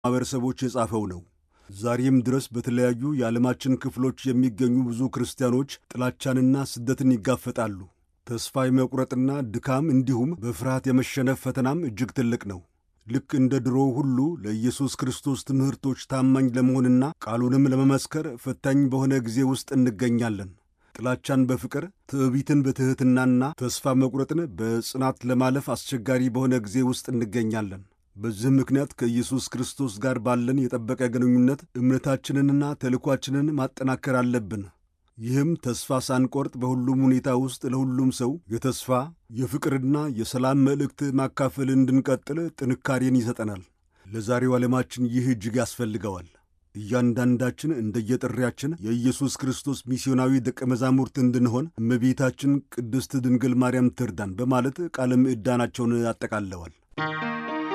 ማኅበረሰቦች የጻፈው ነው። ዛሬም ድረስ በተለያዩ የዓለማችን ክፍሎች የሚገኙ ብዙ ክርስቲያኖች ጥላቻንና ስደትን ይጋፈጣሉ። ተስፋ የመቁረጥና ድካም እንዲሁም በፍርሃት የመሸነፍ ፈተናም እጅግ ትልቅ ነው። ልክ እንደ ድሮው ሁሉ ለኢየሱስ ክርስቶስ ትምህርቶች ታማኝ ለመሆንና ቃሉንም ለመመስከር ፈታኝ በሆነ ጊዜ ውስጥ እንገኛለን። ጥላቻን በፍቅር ትዕቢትን በትሕትናና ተስፋ መቁረጥን በጽናት ለማለፍ አስቸጋሪ በሆነ ጊዜ ውስጥ እንገኛለን። በዚህ ምክንያት ከኢየሱስ ክርስቶስ ጋር ባለን የጠበቀ ግንኙነት እምነታችንንና ተልኳችንን ማጠናከር አለብን። ይህም ተስፋ ሳንቆርጥ በሁሉም ሁኔታ ውስጥ ለሁሉም ሰው የተስፋ የፍቅርና የሰላም መልእክት ማካፈል እንድንቀጥል ጥንካሬን ይሰጠናል። ለዛሬው ዓለማችን ይህ እጅግ ያስፈልገዋል። እያንዳንዳችን እንደየጥሪያችን የኢየሱስ ክርስቶስ ሚስዮናዊ ደቀ መዛሙርት እንድንሆን እመቤታችን ቅድስት ድንግል ማርያም ትርዳን በማለት ቃለ ምዕዳናቸውን አጠቃለዋል።